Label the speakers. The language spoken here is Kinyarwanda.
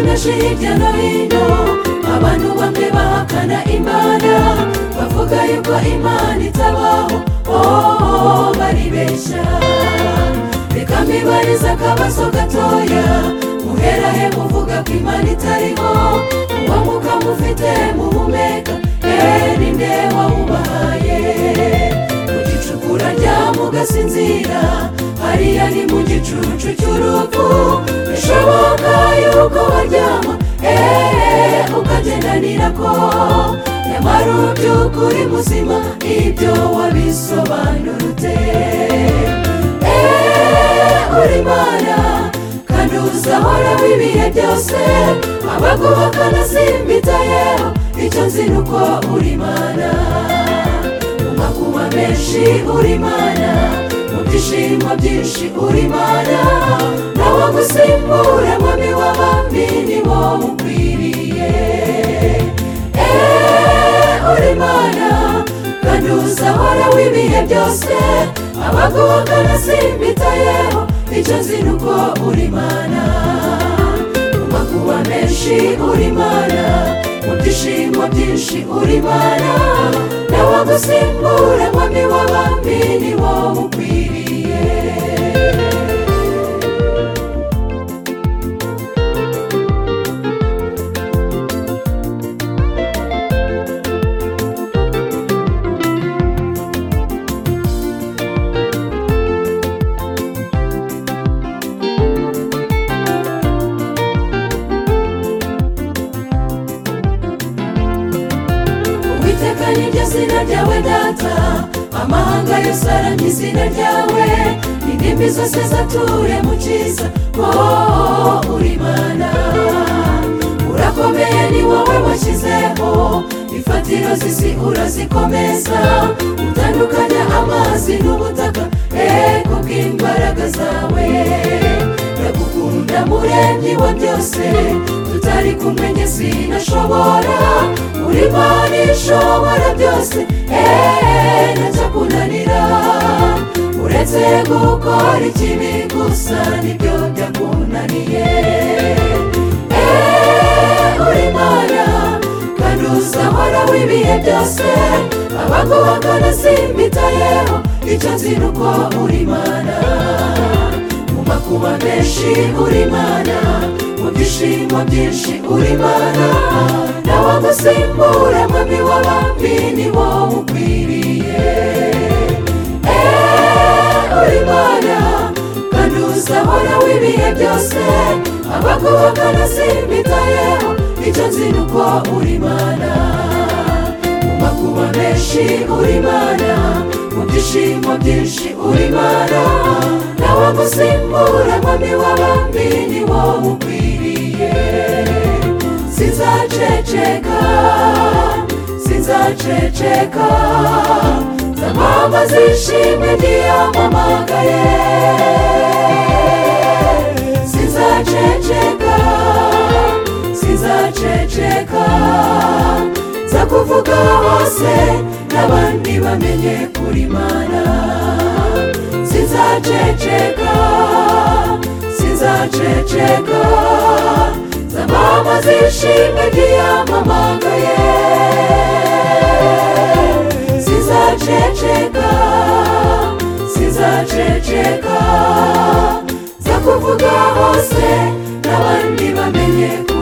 Speaker 1: benshi hirya no hino abantu bamwe bahakana imana bavuga yuko imana itabaho oh baribeshya reka mbibarize akabazo gatoya muherahe muvuga ko imana itariho uwo mwuka mufite muhumeka eh ni nde wawubahaye mu gicukura rya mugasinzira hariya ni mu gicucu cy'urupfu bishoboka yuko baryama eh ukagendanira ko nyamara uby'ukuri muzima ibyo wabisobanurute eh uri imana kandi uzahoraho ibihe byose abagubakana simbitayeho icyo nzi ni uko uri imana makuba menshi uri imana mu byishimo byinshi uri imana nawo gusimbura mwami w'abami ni wowe ukwiriye Eh, uri imana kandi uzahora w'ibihe byose abagubakana simbitayeho icyo nzi ni uko uri imana mu makuba menshi uri imana mu byishimo byinshi uri imana nawe gusimbura mwami w'abami ni wowe ukwiriye uwiteka ni ryo zina ryawe data amahanga yose aramye izina ryawe indimi zose zature mu cyiza oh uri imana urakomeye ni wowe washyizeho imfatiro z'isi urazikomeza utandukanya amazi n'ubutaka eh kubw'imbaraga zawe ndagukunda muremyi wa byose tutari kumenya sinashobora uri imana ishobora byose eee ntacyakunanira uretse gukora ikibi gusa nibyo byakunaniye eee uri imana kandi uzahora w'ibihe byose abagubakana simbitayeho icyo nzi ni uko uri imana mu makuba menshi uri imana mu byishimo byinshi uri imana nawe gusimbura mwami w'abami ni wowe ukwiriye Eh, uri imana kandi uzahora w'ibihe byose abagubakana simbitayeho icyo nzi ni uko uri imana mu makuba menshi uri imana mu byishimo byinshi uri imana nawe gusimbura mwami w'abami ni wowe ukwiriye sinzaceceka sinzaceceka zamama zishimwe ntiyamamagaye sinzaceceka sinzaceceka nzakuvuga hose n'abandi bamenye kuri mana sinzaceceka sinzaceceka zamama zishimwe ntiyamamagaye sinzaceceka sinzaceceka nzakuvuga hose n'abandi bamenye kuri